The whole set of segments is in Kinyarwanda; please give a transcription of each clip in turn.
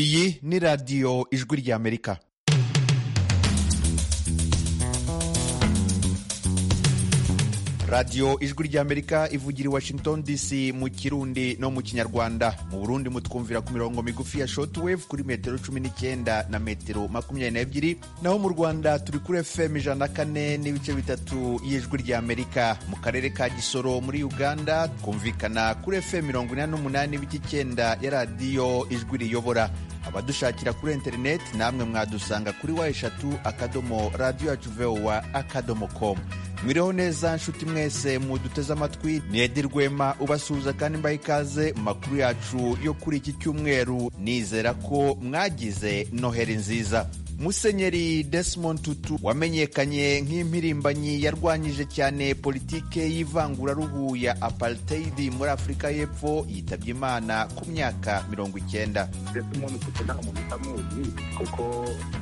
iyi ni radiyo ijwi ry'amerika radiyo ijwi ry'amerika ivugira i washington dc mu kirundi no mu kinyarwanda mu burundi mutwumvira ku mirongo migufi ya shortwave kuri metero cumi n'icyenda na metero makumyabiri n'ebyiri naho mu rwanda turi kuri fm ijana na kane n'ibice bitatu y'ijwi ry'amerika mu karere ka gisoro muri uganda twumvikana kuri fm mirongo inani n'umunani n'ibice icyenda ya radiyo ijwi riyobora abadushakira kuri interineti namwe mwadusanga kuri wa eshatu akadomo radiyo yacu vowa akadomo komu mwiriho neza nshuti mwese muduteze amatwi ntiyede rwema ubasuhuza kandi mbaha ikaze mu makuru yacu yo kuri iki cyumweru nizera ko mwagize noheri nziza musenyeri Desmond tutu wamenyekanye nk'impirimbanyi yarwanyije cyane politike y'ivanguraruhu ya apartheid muri afurika y'epfo yitabye imana ku myaka mirongo icyenda ndetse umuntu ufite nta muntu utamuzi kuko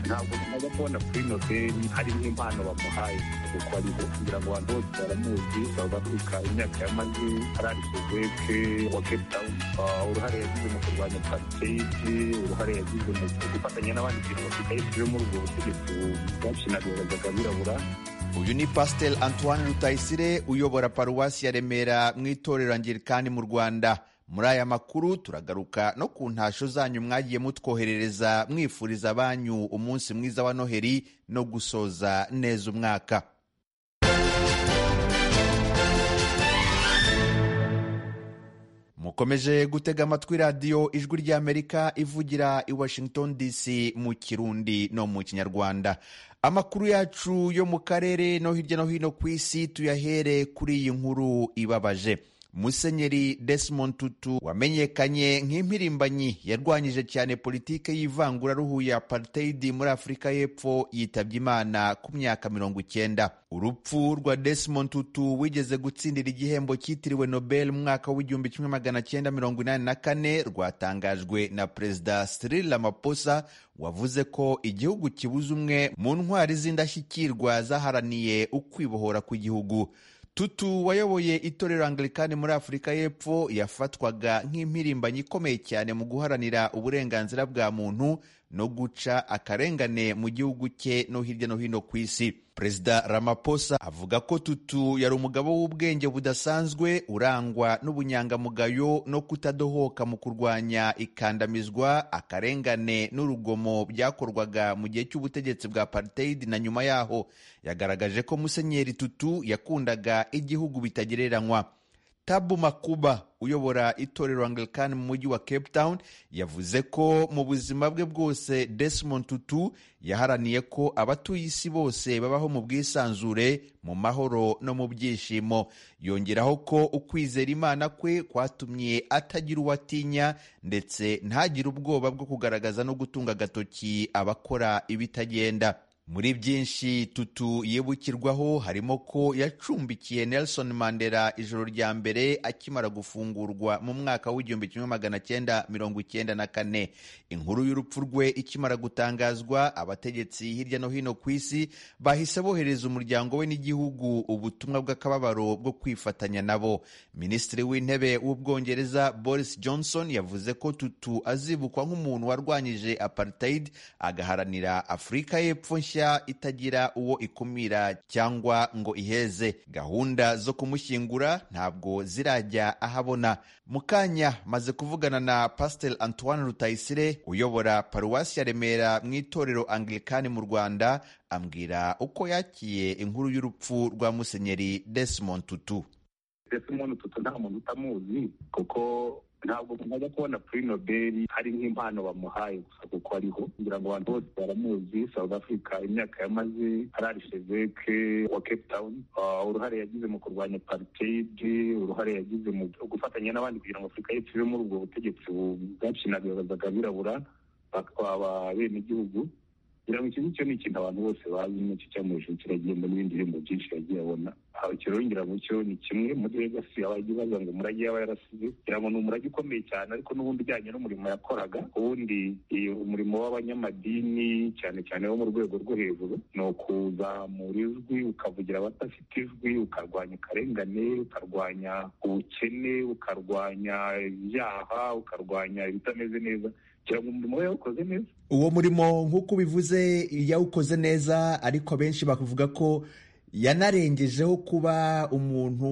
ntabwo najya kubona kuri nobeli hari nk'impano bamuhaye kuko ariho kugira ngo abantu bose baramuzi south africa imyaka yamaze arangije ke wa cape town Ah, uruhare yagize mu kurwanya apartheid uruhare yagize mu gufatanya n'abandi bintu bafite yo muri ubwo butegetsi bwacinaguraga abirabura uyu ni pasiteri antoine rutayisire uyobora paruwasi ya remera mu itorero angirikani mu rwanda muri aya makuru turagaruka no ku ntasho zanyu mwagiye mutwoherereza mwifuriza banyu umunsi mwiza wa noheri no gusoza neza umwaka mukomeje gutega amatwi radiyo ijwi ry'amerika ivugira i washington dc mu kirundi no mu kinyarwanda amakuru yacu yo mu karere no hirya no hino ku isi tuyahere kuri iyi nkuru ibabaje musenyeri desmond tutu wamenyekanye nk'impirimbanyi yarwanyije cyane politike y'ivanguraruhu ya apartheid muri afurika y'epfo yitabye imana ku myaka mirongo icyenda urupfu rwa desmond tutu wigeze gutsindira igihembo cyitiriwe nobel mu mwaka w'igihumbi kimwe magana cyenda mirongo inani na kane rwatangajwe na perezida cyril ramaphosa wavuze ko igihugu kibuze umwe mu ntwari z'indashyikirwa zaharaniye ukwibohora kw'igihugu tutu wayoboye itorero angilikani muri afurika y'epfo yafatwaga nk'impirimbanyi ikomeye cyane mu guharanira uburenganzira bwa muntu no guca akarengane mu gihugu cye no hirya no hino ku isi perezida ramaphosa avuga ko tutu yari umugabo w'ubwenge budasanzwe urangwa n'ubunyangamugayo no kutadohoka mu kurwanya ikandamizwa akarengane n'urugomo byakorwaga mu gihe cy'ubutegetsi bwa apartheid na nyuma yaho yagaragaje ko musenyeri tutu yakundaga igihugu bitagereranywa tabu makuba uyobora itorero angilikani mu mujyi wa cape town yavuze ko mu buzima bwe bwose desmond tutu yaharaniye ko abatuye isi bose babaho mu bwisanzure mu mahoro no mu byishimo yongeraho ko ukwizera imana kwe kwatumye atagira uwo atinya ndetse ntagire ubwoba bwo kugaragaza no gutunga agatoki abakora ibitagenda muri byinshi tutu yibukirwaho harimo ko yacumbikiye Nelson Mandela ijoro rya mbere akimara gufungurwa mu mwaka w'igihumbi kimwe magana cyenda mirongo icyenda na kane inkuru y'urupfu rwe ikimara gutangazwa abategetsi hirya no hino ku isi bahise bohereza umuryango we n'igihugu ubutumwa bw'akababaro bwo kwifatanya nabo minisitiri w'intebe w'ubwongereza Boris Johnson yavuze ko tutu azibukwa nk'umuntu warwanyije apartheid agaharanira Afurika y'Epfo nshya nshya itagira uwo ikumira cyangwa ngo iheze gahunda zo kumushyingura ntabwo zirajya ahabona mu kanya maze kuvugana na pasiteri antoine rutayisire uyobora paruwasi ya remera mu itorero angilikani mu rwanda ambwira uko yakiye inkuru y'urupfu rwa musenyeri desmond tutu ndetse umuntu tutu nta muntu utamuzi kuko ntabwo najya kubona kuri nobel hari nk'impano bamuhaye gusa kuko ariho kugira ngo abantu bose baramuzi south africa imyaka yamaze ararisheze ke wa cape town Ah, uruhare yagize mu kurwanya apartheid uruhare yagize mu gufatanya n'abandi kugira ngo afurika y'epfo ive muri ubwo butegetsi bwacinagazaga abirabura bakaba benegihugu kugira ngo iki ngicyo ni ikintu abantu bose bazi nicyo cyamuhesheje kiragenda n'ibindi bihembo byinshi yagiye abona Aha, ikirongera mu cyo ni kimwe muri legasi abagiye bavuga ngo umurage yaba yarasize kugira ngo ni umurage ukomeye cyane ariko n'ubundi ujyanye n'umurimo yakoraga ubundi eh, umurimo w'abanyamadini cyane cyane wo mu rwego rwo hejuru ni ukuzamura ijwi ukavugira abadafite ijwi ukarwanya akarengane ukarwanya ubukene ukarwanya ibyaha ukarwanya ibitameze neza kugira ngo umurimo we yawukoze neza uwo murimo nk'uko ubivuze yawukoze neza ariko abenshi bavuga ko yanarengejeho kuba umuntu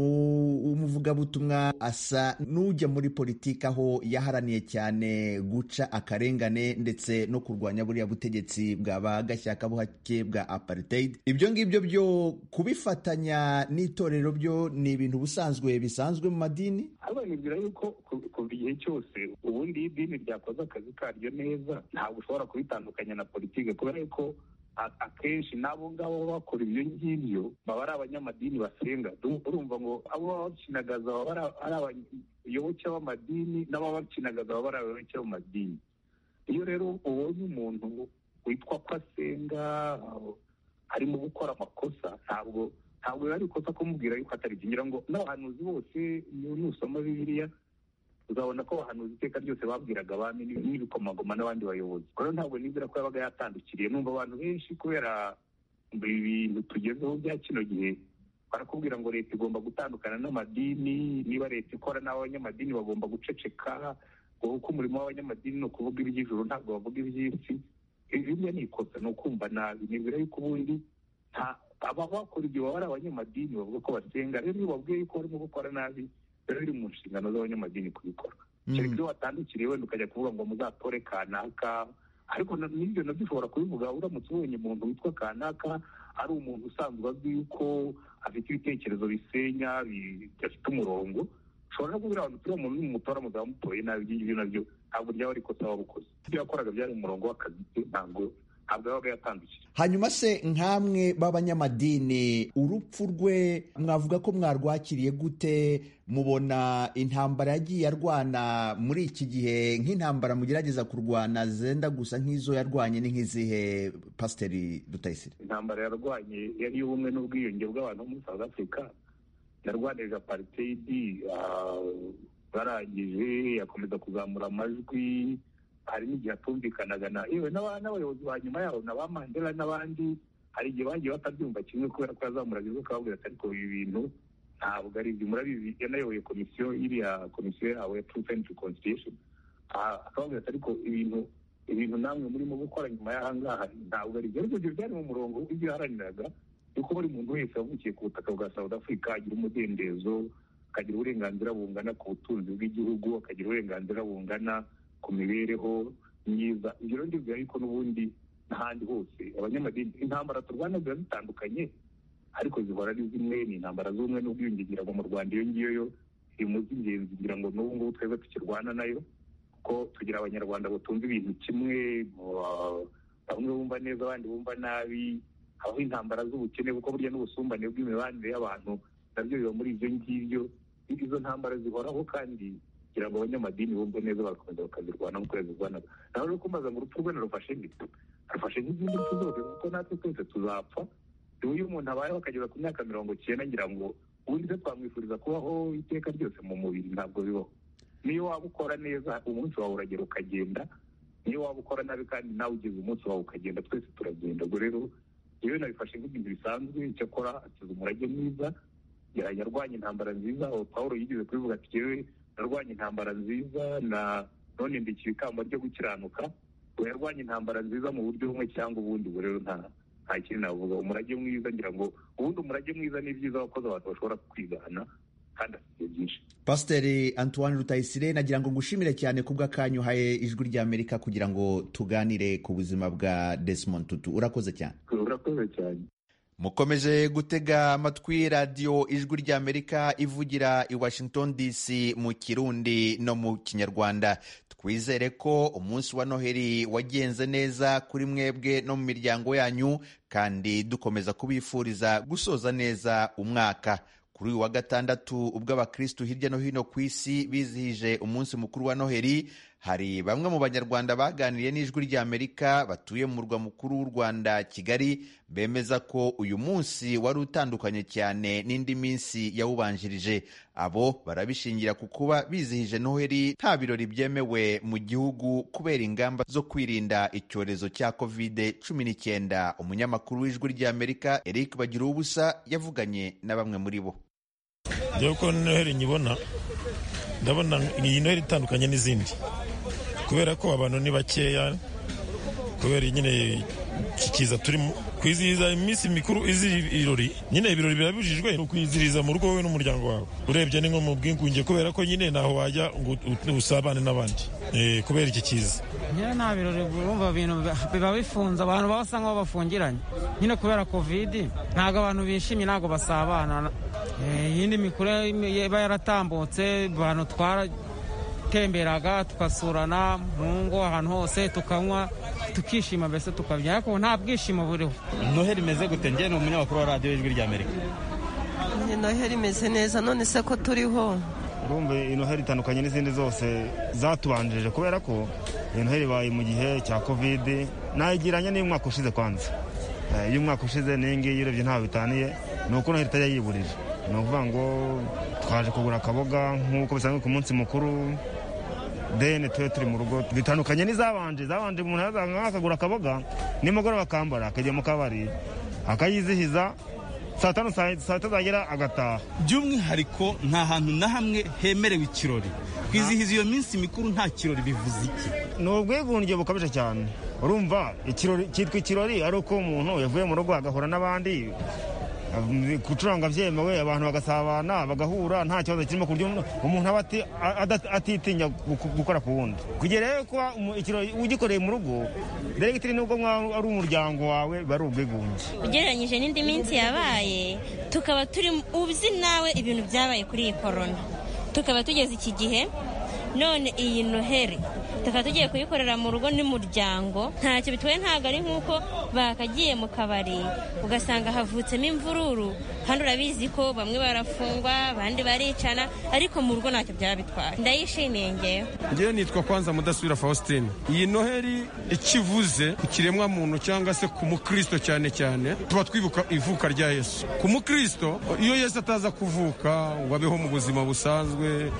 w'umuvugabutumwa asa n'ujya muri politiki aho yaharaniye cyane guca akarengane ndetse no kurwanya buriya butegetsi bwaba gashyakabuhake bwa apartheid ibyo ngibyo byo kubifatanya n'itorero byo ni ibintu ubusanzwe bisanzwe mu madini abanibwira yuko ku- kuva igihe cyose ubundi iyo idini ryakoze akazi karyo neza ntabwo ushobora kubitandukanya na politiki kubera yuko a- akenshi n'abo ngabo baba bakora ibyo ngibyo baba ari abanyamadini basenga Du- urumva ngo abo baba bakinagaza baba ari- ari abayoboke b'amadini n'ababa bakinagaza baba ari abayoboke b'amadini iyo rero ubonye umuntu witwa ko asenga harimo gukora amakosa ntabwo ntabwo biba ari ikosa kumubwira yuko atarikingira ngo n'abahanuzi bose iyo nusoma bibiliya uzabona ko abahanuzi iteka ryose babwiraga abami n'ibi- n'ibikomagoma n'abandi bayobozi rero ntabwo nizera ko yabaga yatandukiriye numva abantu benshi kubera ibi bintu tugezeho bya kino gihe barakubwira ngo leta igomba gutandukana n'amadini niba leta ikora n'abanyamadini bagomba guceceka ngo kuko umurimo w'abanyamadini ni ukuvuga iby'ijuru ntabwo bavuga iby'isi ibi bimwe ni ikosa ni ukumva nabi nibwira yuko ubundi nta aba bakora ibyo baba ari abanyamadini bavuga ko basenga rero iyo babwiye yuko barimo gukora nabi rero biri mu nshingano z'abanyamadini kubikora kereka iyo watandukiriye wenda ukajya kuvuga ngo muzatore kanaka ariko na- n'ibyo nabyo ushobora kubivuga uramutse ubonye umuntu witwa kanaka ari umuntu usanzwe azwi yuko afite ibitekerezo bisenya bidafite umurongo ushobora no kubwira abantu turiya muntu ni umutora muzaba mutoye nabi ibyo ngibyo nabyo ntabwo ryaba ari ikosa wabukoze ibyo yakoraga byari umurongo w'akazi ke ntabwo ntabwo yabaga yatandukiriye hanyuma se nk'amwe b'abanyamadini urupfu rwe mwavuga ko mwarwakiriye gute mubona intambara yagiye arwana muri iki gihe nk'intambara mugerageza kurwana zenda gusa nk'izo yarwanye ni nk'izihe pasiteri rutayisire intambara yarwanye yari iy'ubumwe n'ubwiyunge bw'abantu bo muri south africa yarwanirije apartheid ah, barangije yakomeza kuzamura amajwi hari n'igihe atumvikanaga na yewe n'aba- n'abayobozi ba nyuma yabo na ba mandela n'abandi hari igihe bagiye batabyumva kimwe kubera ko yazamuraga inzoka akababwira ati ariko ibi bintu ntabwo ari ibyo murabizi yanayoboye komisiyo iriya komisiyo yabo ya truth and reconciliation Ah, akababwira ati ariko ibintu ibintu namwe murimo gukora nyuma y'ahangaha ntabwo ari byo ariko ibyo byari mu murongo ibyo yaharaniraga yuko buri muntu wese wavukiye ku butaka bwa south africa agira umudendezo akagira uburenganzira bungana ku butunzi bw'igihugu akagira uburenganzira bungana ku mibereho myiza ibyo rero ndibwira yuko n'ubundi n'ahandi hose abanyamadini intambara turwana ziba zitandukanye ariko zihora ari zimwe ni intambara z'ubumwe n'ubwiyunge ngira ngo mu rwanda iyo ngiyo yo iri mu z'ingenzi ngira ngo n'ubu ngubu twebwe tukirwana nayo ko tugira abanyarwanda batunze ibintu kimwe uh, bamwe bumva neza abandi bumva nabi aho intambara z'ubukene kuko burya n'ubusumbane bw'imibanire y'abantu nabyo biba muri ibyo ngibyo izo ntambara zihoraho kandi kugira ngo abanyamadini bumve neza bagakomeza bakazirwana nk'uko yazirwanaga nawe rero kumbaza ngo urupfu rwe narufashe ngito narufashe nk'izindi mfu zose kuko natwe twese tuzapfa rero iyo umuntu abayeho akageza ku myaka mirongo icyenda ngira ngo ubundi se twamwifuriza kubaho iteka ryose mu mubiri ntabwo bibaho niyo waba ukora neza umunsi wawe uragera ukagenda niyo waba ukora nabi kandi nawe ugeze umunsi wawe ukagenda twese turagenda ubwo rero yewe nabifashe nk'ibintu bisanzwe icyo akora akiza umurage mwiza yara- yarwanya intambara nziza aho pawulo yigeze kubivuga ati yewe narwanya intambara nziza na none ndikiye ikamba ryo gukiranuka ubu yarwanya intambara nziza mu buryo bumwe cyangwa ubundi ubu rero nta nta kintu navuga umurage mwiza ngira ngo ubundi umurage mwiza ni byiza wakoze abantu bashobora kwigana kandi afite byinshi pasiteri antoine rutayisire nagira ngo ngushimire cyane ku bw'akanyu uhaye ijwi ry'amerika kugira ngo tuganire ku buzima bwa desimond tutu urakoze cyane urakoze cyane mukomeje gutega amatwi radiyo ijwi ry'amerika ivugira i washington dc mu kirundi no mu kinyarwanda twizere ko umunsi wa noheli wagenze neza kuri mwebwe no mu miryango yanyu kandi dukomeza kubifuriza gusoza neza umwaka kuri uyu wa gatandatu ubwo abakirisitu hirya no hino ku isi bizihije umunsi mukuru wa noheli hari bamwe mu banyarwanda baganiriye n'ijwi ry'amerika batuye mu murwa mukuru w'u rwanda kigali bemeza ko uyu munsi wari utandukanye cyane n'indi minsi yawubanjirije abo barabishingira ku kuba bizihije noheli nta birori byemewe mu gihugu kubera ingamba zo kwirinda icyorezo cya kovide cumi n'icyenda umunyamakuru w'ijwi ry'amerika eric bagiruwubusa yavuganye na bamwe muri bo Njyewe uko noheli nyibona ndabona iyi noheli itandukanye n'izindi kubera ko abantu ni bakeya kubera nyine kiza turi kwizihiza iminsi mikuru izira ibirori nyine ibirori birabujijwe ni ukwizihiriza mu rugo wowe n'umuryango wawe urebye ni nko mu bwingunge kubera ko nyine ntaho wajya ngo usabane n'abandi kubera iki kiza nyine nta birori urumva bintu biba bifunze abantu baba basa nk'aho bafungiranye nyine kubera kovidi ntabwo abantu bishimye ntabwo basabana iyindi mikuru iba yaratambutse abantu twara temberaga tugasurana mu ngo ahantu hose tukanywa tukishima mbese tukabyina ariko nta bwishimo buriho noheli imeze gute njye ni umunyamakuru wa radiyo y'ijwi rya amerika noheli imeze neza none se ko turiho urumva noheli itandukanye n'izindi zose zatubanjirije kubera ko iyi noheli ibaye mu gihe cya kovide nayigiranye n'iy'umwaka ushize kwanza iyo umwaka ushize n'iyi ngiyi urebye ntaho bitaniye ni uko noheli itajya yiburira ni ukuvuga ngo twaje kugura akaboga nk'uko bisanzwe ku munsi mukuru deni tube turi mu rugo bitandukanye n'izabanje zabanje umuntu yazanga akagura akaboga nimugoroba akambara akajya mu kabari akayizihiza saa tanu saa tatu zagera agataha by'umwihariko nta hantu na hamwe hemerewe ikirori kwizihiza iyo minsi mikuru nta kirori bivuze iki ni ubwigunge bukabije cyane urumva ikirori cyitwa ikirori ari uko umuntu yavuye mu rugo agahura n'abandi gucuranga byemewe abantu bagasabana bagahura nta kibazo kirimo ku buryo umuntu aba atitinya gukora ku wundi kugira rero kuba ikirori ugikoreye mu rugo deregiteri nubwo mwaba ari umuryango wawe biba ari ubwigunge ugereranyije n'indi minsi yabaye tukaba turi uzi nawe ibintu byabaye kuri iyi korona tukaba tugeze iki gihe none iyi noheli tukaba tugiye kuyikorera mu rugo n'umuryango ntacyo bitwaye ntabwo ari nk'uko bakagiye mu kabari ugasanga havutsemo imvururu kandi urabizi ko bamwe barafungwa abandi baricana ariko mu rugo ntacyo byaba bitwaye ndayishimiye ngewe ngewe nitwa kwanza mudasubira faustin iyi noheli ikivuze ku kiremwa muntu cyangwa se ku mukristo cyane cyane tuba twibuka ivuka rya yesu ku mukristo iyo yesu ataza kuvuka ngo abeho mu buzima busanzwe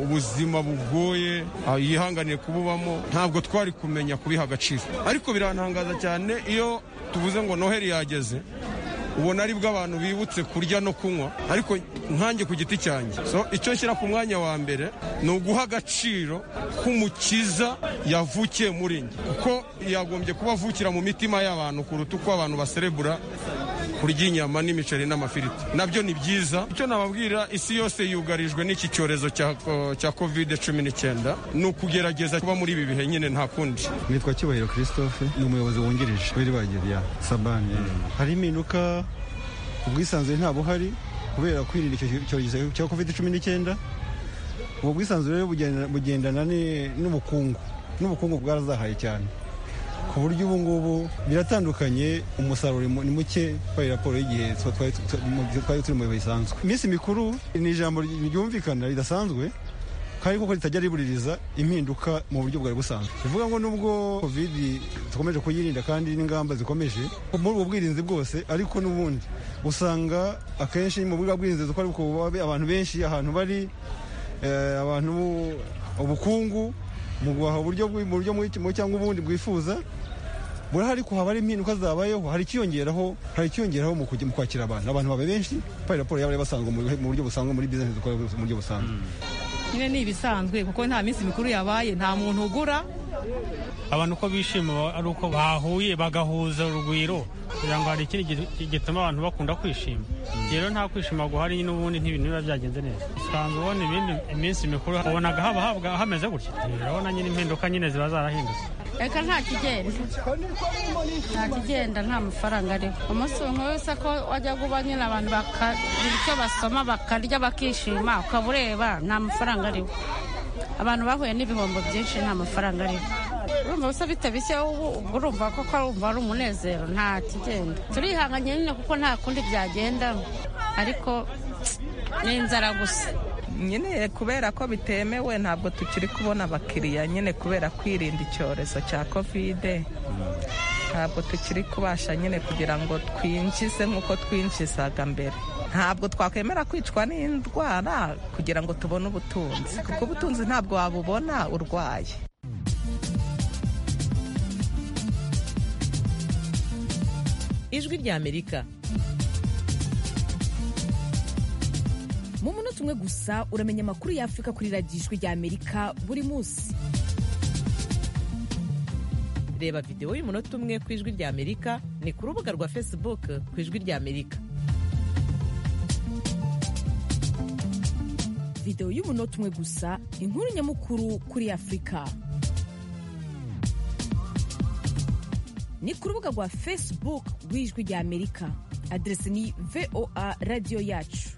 ubuzima bugoye yihanganiye kuba ntabwo twari kumenya kubiha agaciro ariko birantangaza cyane iyo tuvuze ngo noheli yageze ubona ari bwo abantu bibutse kurya no kunywa ariko nkange ku giti cyanjye so icyo nshyira ku mwanya wa mbere ni uguha agaciro k'umukiza yavukiye muri njye kuko yagombye kuba avukira mu mitima y'abantu kuruta uko abantu baserebura kurya inyama n'imiceri n'amafiriti nabyo ni byiza icyo nababwira isi yose yugarijwe n'iki cyorezo cya kovide cumi n'icyenda ni ukugerageza kuba muri ibi bihe nyine nta kundi nitwa cyubahiro christophe ni umuyobozi wungirije w'iribagiro rya sabani hari impinduka ubwisanzure nta buhari kubera kwirinda icyo cyorezo cya kovide cumi n'icyenda ubwo bwisanzure bugendana n'ubukungu n'ubukungu bwarazahaye cyane ku buryo ubu ngubu biratandukanye umusaruro ni muke kubera raporo y'igihe twari turi mu bihe bisanzwe iminsi mikuru ni ijambo ryumvikana ridasanzwe kandi kuko ritajya ribuririza impinduka mu buryo bwari busanzwe bivuga ngo nubwo kovidi dukomeje kuyirinda kandi n'ingamba zikomeje muri ubu bwirinzi bwose ariko n'ubundi usanga akenshi mu buryo bwirinzi dukora abantu benshi ahantu bari abantu ubukungu mu guhaha uburyo mu cyangwa ubundi bwifuza burahari ko haba hari impinduka zabayeho hari ikiyongeraho hari ikiyongeraho mu kwakira abantu abantu baba benshi kubera raporo yaba basanzwe mu buryo busanzwe muri bizinesi dukora mu buryo busanzwe nyine ni ibisanzwe kuko nta minsi mikuru yabaye nta muntu ugura abantu uko bishima ari uko bahuye bagahuza urugwiro kugira ngo hari ikindi gituma abantu bakunda kwishima rero nta kwishima guhari nyine ubundi n'ibintu biba byagenze neza usanga ubona ibindi iminsi mikuru ubonaga haba habwa hameze gutya urabona nyine impinduka nyine ziba zarahindutse reka nta kigenda nta kigenda nta mafaranga ariho umunsi umwe wese ko wajya kuba nyine abantu bakagira icyo basoma bakarya bakishima ukaba ureba nta mafaranga ariho abantu bahuye n'ibihombo byinshi nta mafaranga ariho urumva gusa bitabishye urumva koko urumva ari umunezero nta kigenda turihanganye nyine kuko nta kundi byagenda ariko ni inzara gusa nyine kubera ko bitemewe ntabwo tukiri kubona abakiriya nyine kubera kwirinda icyorezo cya kovide ntabwo tukiri kubasha nyine kugira ngo twinjize nk'uko twinjizaga mbere ntabwo twakwemera kwicwa n'indwara kugira ngo tubone ubutunzi kuko ubutunzi ntabwo wabubona urwaye ijwi ry'amerika mu munota umwe gusa uramenya amakuru y'afurika kuri radiyo ijwi ry'amerika buri munsi reba videwo y'umunota umwe ku ijwi ry'amerika ni ku rubuga rwa facebook ku ijwi ry'amerika videwo y'umunota umwe gusa inkuru nyamukuru kuri afurika ni ku rubuga rwa facebook rw'ijwi ry'amerika aderesi ni voa radiyo yacu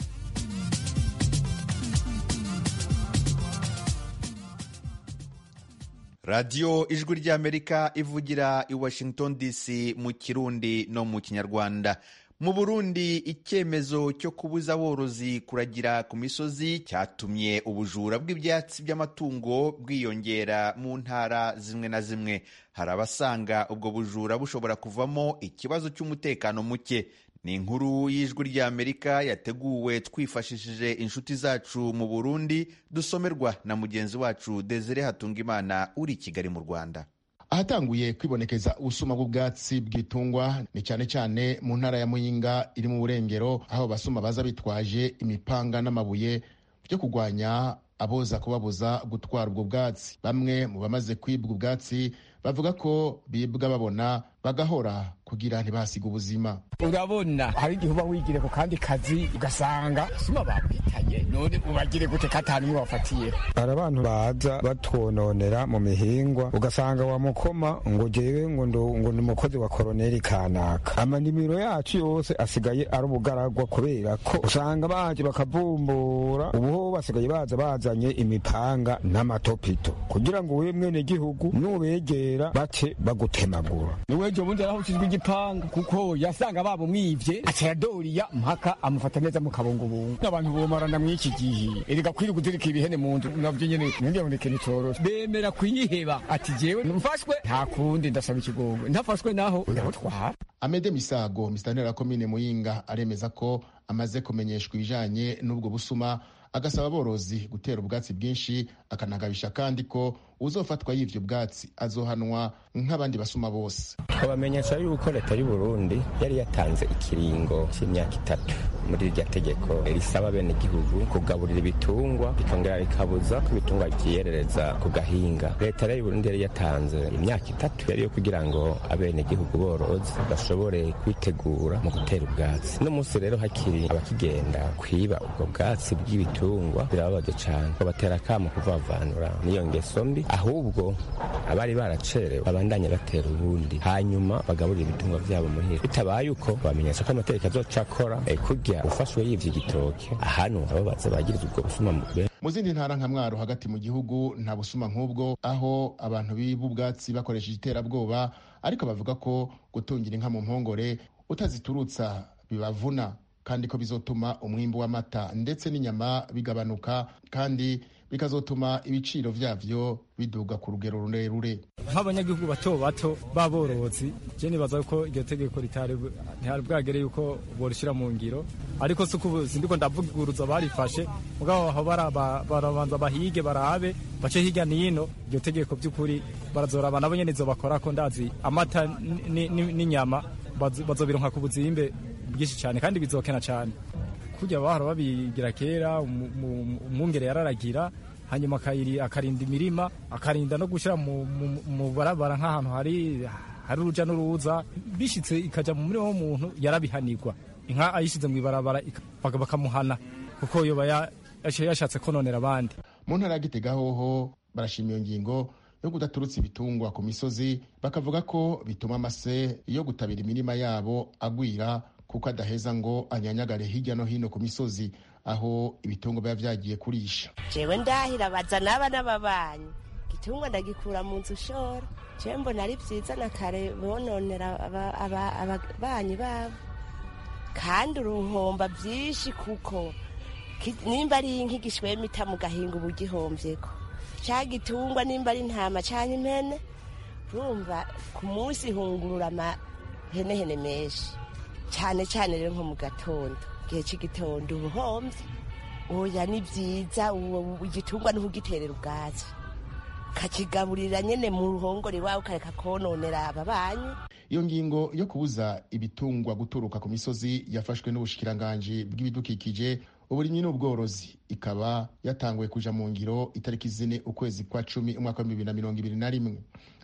radiyo ijwi ry'amerika ivugira i washington dc mu kirundi no mu kinyarwanda mu burundi icyemezo cyo kubuza aborozi kuragira ku misozi cyatumye ubujura bw'ibyatsi by'amatungo bwiyongera mu ntara zimwe na zimwe hari abasanga ubwo bujura bushobora kuvamo ikibazo cy'umutekano muke ni inkuru y'ijwi ry'amerika yateguwe twifashishije inshuti zacu mu burundi dusomerwa na mugenzi wacu desire hatungimana uri i kigali mu rwanda ahatanguye kwibonekeza ubusuma bw'ubwatsi bw'itungwa ni cyane cyane mu ntara ya muyinga iri mu burengero aho abasuma baza bitwaje imipanga n'amabuye byo kurwanya aboza kubabuza gutwara ubwo bwatsi bamwe mu bamaze kwibwa ubwatsi bavuga ko bibwa babona bagahora kugira ntibahasiga ubuzima urabona hari igihe uba wigire ku kandi kazi ugasanga sima bakwitanye none ubagire gute katanu umwe wafatiye hari abantu baza batwononera mu mihingwa ugasanga wamukoma ngo jewe ngo ngo ni umukozi wa koroneri kanaka amanimiro yacu yose asigaye ari ubugaragwa kubera ko usanga baje bakavumbura ubu basigaye baza bazanye imipanga n'amatopito kugira ngo we mwene gihugu nubegere kera bace bagutemagura niwejo bundi arahukijwe igipanga kuko yasanga bamumwivye acayadoriya mpaka amufata neza mu kabungubungu n'abantu bomarana mw'iki gihe erega kwiri kuzirika ibihene mu nzu navyo nyene ningaboneke nitorora bemera kuyiheba ati jewe mfashwe nta kundi ndasaba ikigongwe ntafashwe naho ndamutwara amede misago misitanteri ya komine muyinga aremeza ko amaze kumenyeshwa ibijanye n'ubwo busuma agasaba aborozi gutera ubwatsi bwinshi akanagabisha kandi ko uzofatwa y'ibyo bwatsi azohanwa nk'abandi basuma bose twabamenyesha yuko leta y'u burundi yari yatanze ikiringo cy'imyaka itatu muri iryo tegeko risaba bene igihugu kugaburira ibitungwa rikongera rikabuza ko ibitungwa byiyerereza ku gahinga leta y'u burundi yari yatanze imyaka itatu yari yo kugira ngo abene igihugu borozi bashobore kwitegura mu gutera ubwatsi n'umunsi rero hakiri abakigenda kwiba ubwo bwatsi bw'ibitungwa ibitungwa birababaje cyane babatera akamo kuvavanura n'iyo ngeso mbi ahubwo abari baracerewe babandanye batera ubundi hanyuma bagaburira ibitungwa byabo muhira bitabaye uko bamenyesha ko amategeko azoca akora kurya ufashwe yivye igitoke ahantu abo baza bagiriza ubwo busuma mu zindi ntara nka mwaro hagati mu gihugu nta busuma nk'ubwo aho abantu biba ubwatsi bakoresheje iterabwoba ariko bavuga ko gutungira inka mu mpongore utaziturutsa bibavuna kandi ko bizotuma umwimbu w'amata ndetse n'inyama bigabanuka kandi bikazotuma ibiciro byabyo biduga ku rugero rurerure nk'abanyagihugu bato bato b'aborozi je nibaza ko iryo tegeko ntihari bwagere yuko borushyira mu ngiro ariko si ukubuzi ndiko ndavuguruza barifashe mugabo barabanza bahige barabe bace hirya n'ino iryo tegeko by'ukuri barazoraba nabo nyene bakora ko ndazi amata n'inyama bazobironka ku buzimbe bwinshi cyane kandi bizokena cyane kujya bahora babigira kera umwungere yararagira hanyuma akarinda imirima akarinda no gushyira mu barabara nk'ahantu hari hari urujya n'uruza bishyitse ikajya mu murima w'umuntu yarabihanirwa inka ayishyize mu ibarabara bakamuhana kuko yoba yashatse kononera abandi mu ntara ya gitega hoho barashima iyo ngingo yo kudaturutsa ibitungwa ku misozi bakavuga ko bituma amase yo gutabira imirima yabo agwira kuko adaheza ngo anyanyagare hirya no hino ku misozi aho ibitungo biba byagiye kurisha jewe ndahira bazana abana babanyi igitungwa ndagikura mu nzu ushora jewe mbona ari byiza na kare bononera ababanyi babo kandi uruhomba byinshi kuko nimba ari inka igishwemita mu gahinga uba ugihombyeko cya gitungwa nimba ari intama cyangwa impene urumva ku munsi ihungurura amahenehene menshi cyane cyane rero nko mu gatondo igihe cy'igitondo uba uhombye oya ni byiza igitungwa ni ukugiterera ubwatsi ukakigaburira nyine mu ruhongore iwawe ukareka kononera ababanyi iyo ngingo yo kubuza ibitungwa guturuka ku misozi yafashwe n'ubushikiranganji bw'ibidukikije uburimyi n'ubworozi ikaba yatanguye kuja mu ngiro itariki zine ukwezi kwa cumi umwaka wa bibiri na mirongo ibiri na rimwe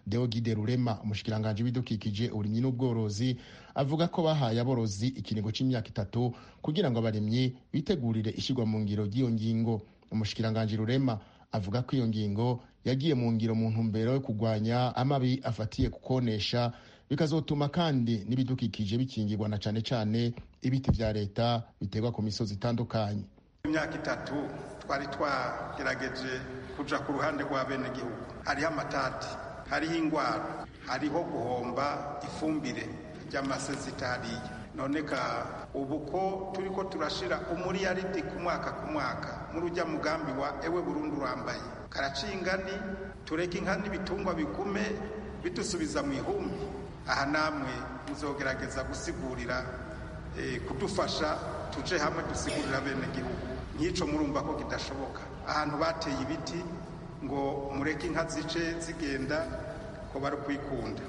deogide rurema umushikiranganji w'ibidukikije uburimyi n'ubworozi avuga ko bahaye aborozi ikinigo cy'imyaka itatu kugira ngo abaremyi bitegurire ishyirwa mu ngiro ry'iyo ngingo umushikiranganji rurema avuga ko iyo ngingo yagiye mu ngiro mu ntumbero yo kurwanya amabi afatiye kukonesha bikazotuma kandi n'ibidukikije bikingirwa na cyane cyane ibiti bya leta biterwa ku misozi itandukanye imyaka itatu twari twagerageje kuja ku ruhande rwa bene gihugu hariho amatati hariho ingwara hariho guhomba ifumbire ry'amasezita hariya noneka ubu ko turi ko turashira umuriyaridi ku mwaka ku mwaka muri ujya mugambi wa ewe burundu urambaye karaciye ingani tureke inka n'ibitungwa bigume bidusubiza mu ihumbi aha namwe muzogerageza gusigurira kudufasha tuje hamwe dusigurira bene gihugu nk'icyo murumva ko kidashoboka ahantu bateye ibiti ngo mureke inka zice zigenda ko bari kwikunda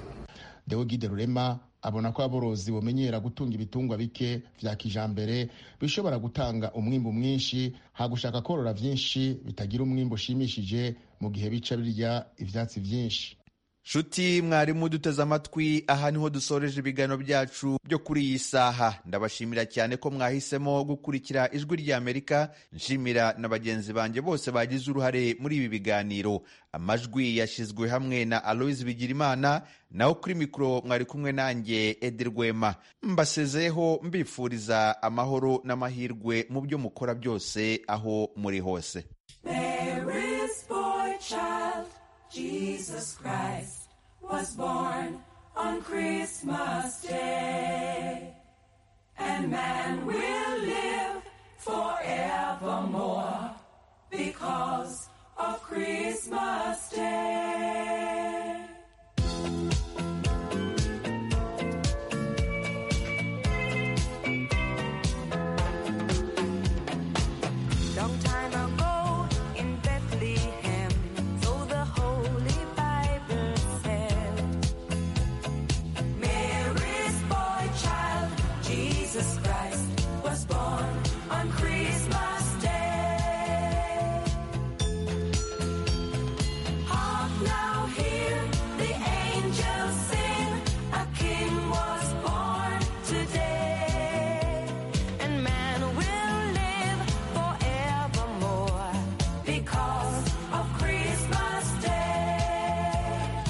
deogide rurema abona ko aborozi bamenyera gutunga ibitungwa bike vya kijambere bishobora gutanga umwimbu mwinshi hagushaka korora vyinshi bitagira umwimbu ushimishije mu gihe bica birya ivyatsi vyinshi nshuti mwarimu duteze amatwi aha niho dusoreje ibiganiro byacu byo kuri iyi saha ndabashimira cyane ko mwahisemo gukurikira ijwi ry'amerika nshimira na bagenzi banjye bose bagize uruhare muri ibi biganiro amajwi yashyizwe hamwe na aloise bigirimana naho kuri mikoro mwari kumwe nanjye edi rwema mbasezeyeho mbifuriza amahoro n'amahirwe mu byo mukora byose aho muri hose Jesus Christ was born on Christmas Day. And man will live forevermore because of Christmas Day. Long time ago in Bethlehem, so the Holy Bible said, Mary's boy child, Jesus Christ, was born on Christmas Day. Hark now, hear the angels sing, a king was born today. And man will live forevermore because of Christmas Day.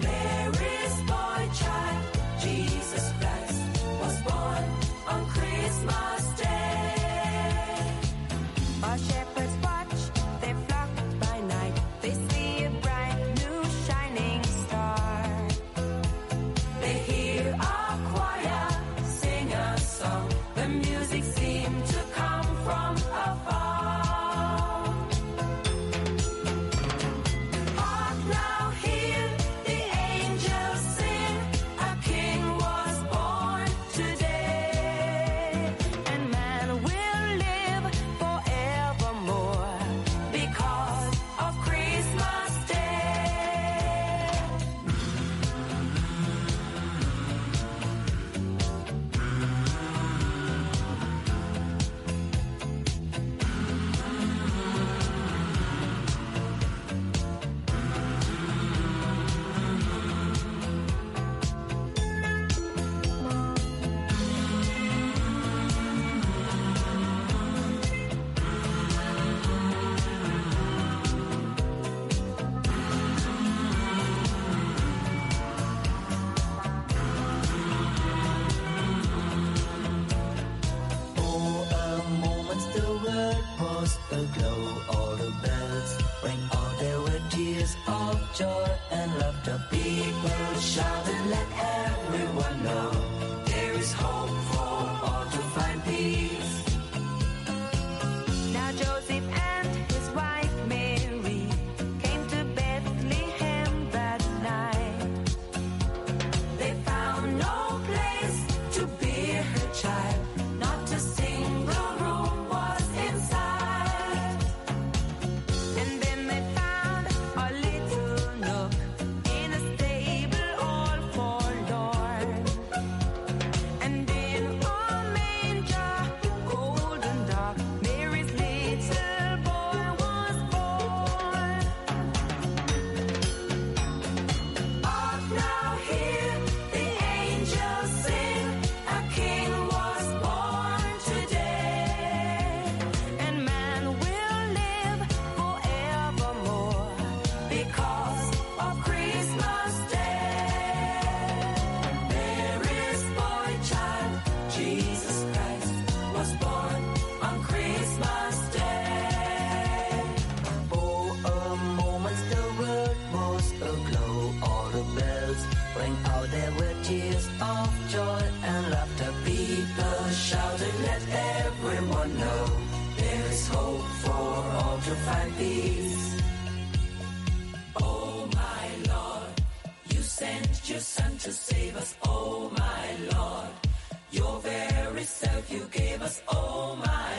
Mary's boy child, Jesus Christ, was born on Christmas Day. Our shepherds watch their flock by night. They see a bright new shining star. They hear our choir sing a song. The music seemed to come from afar. Hark now, hear the angels sing. A king was born today, and man will live forevermore because of Christmas Day. is hope for all to find peace. Oh my Lord, you sent your son to save us. Oh my Lord, your very self you gave us. Oh my